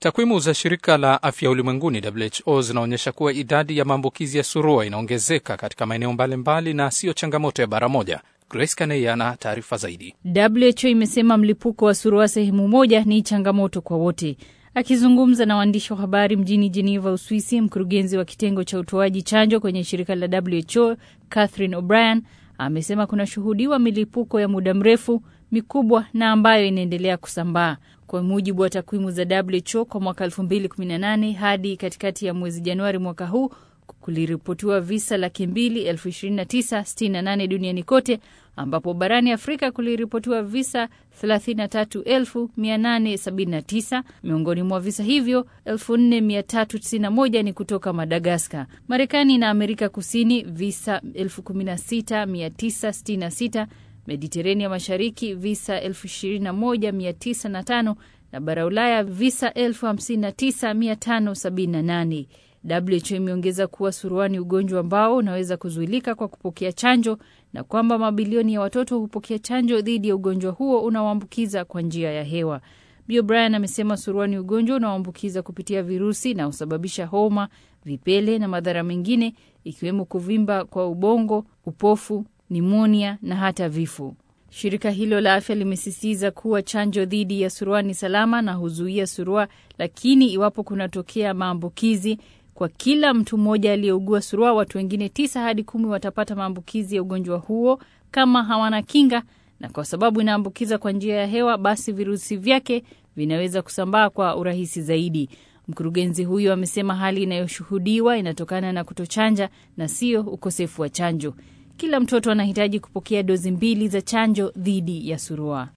Takwimu za shirika la afya ulimwenguni WHO zinaonyesha kuwa idadi ya maambukizi ya surua inaongezeka katika maeneo mbalimbali na siyo changamoto ya bara moja. Grace Kanei ana taarifa zaidi. WHO imesema mlipuko wa surua sehemu moja ni changamoto kwa wote. Akizungumza na waandishi wa habari mjini Geneva, Uswisi, mkurugenzi wa kitengo cha utoaji chanjo kwenye shirika la WHO Catherine O'Brien amesema kunashuhudiwa milipuko ya muda mrefu mikubwa na ambayo inaendelea kusambaa. Kwa mujibu wa takwimu za WHO kwa mwaka 2018 hadi katikati ya mwezi Januari mwaka huu kuliripotiwa visa laki mbili elfu ishirini na tisa sitini na nane duniani kote, ambapo barani Afrika kuliripotiwa visa 33879. Miongoni mwa visa hivyo 4391 ni kutoka Madagaskar. Marekani na Amerika Kusini visa 16966 Mediterania Mashariki visa 21905 na bara Ulaya visa 59578. WHO imeongeza kuwa suruani ugonjwa ambao unaweza kuzuilika kwa kupokea chanjo na kwamba mabilioni ya watoto hupokea chanjo dhidi ya ugonjwa huo unaoambukiza kwa njia ya hewa. Bi O'Brien amesema suruani ugonjwa unaoambukiza kupitia virusi na husababisha homa, vipele na madhara mengine ikiwemo kuvimba kwa ubongo, upofu, nimonia na hata vifo. Shirika hilo la afya limesisitiza kuwa chanjo dhidi ya surua ni salama na huzuia surua, lakini iwapo kunatokea maambukizi kwa kila mtu mmoja aliyeugua surua, watu wengine tisa hadi kumi watapata maambukizi ya ugonjwa huo kama hawana kinga, na kwa sababu inaambukiza kwa njia ya hewa, basi virusi vyake vinaweza kusambaa kwa urahisi zaidi. Mkurugenzi huyo amesema hali inayoshuhudiwa inatokana na kutochanja na sio ukosefu wa chanjo. Kila mtoto anahitaji kupokea dozi mbili za chanjo dhidi ya surua.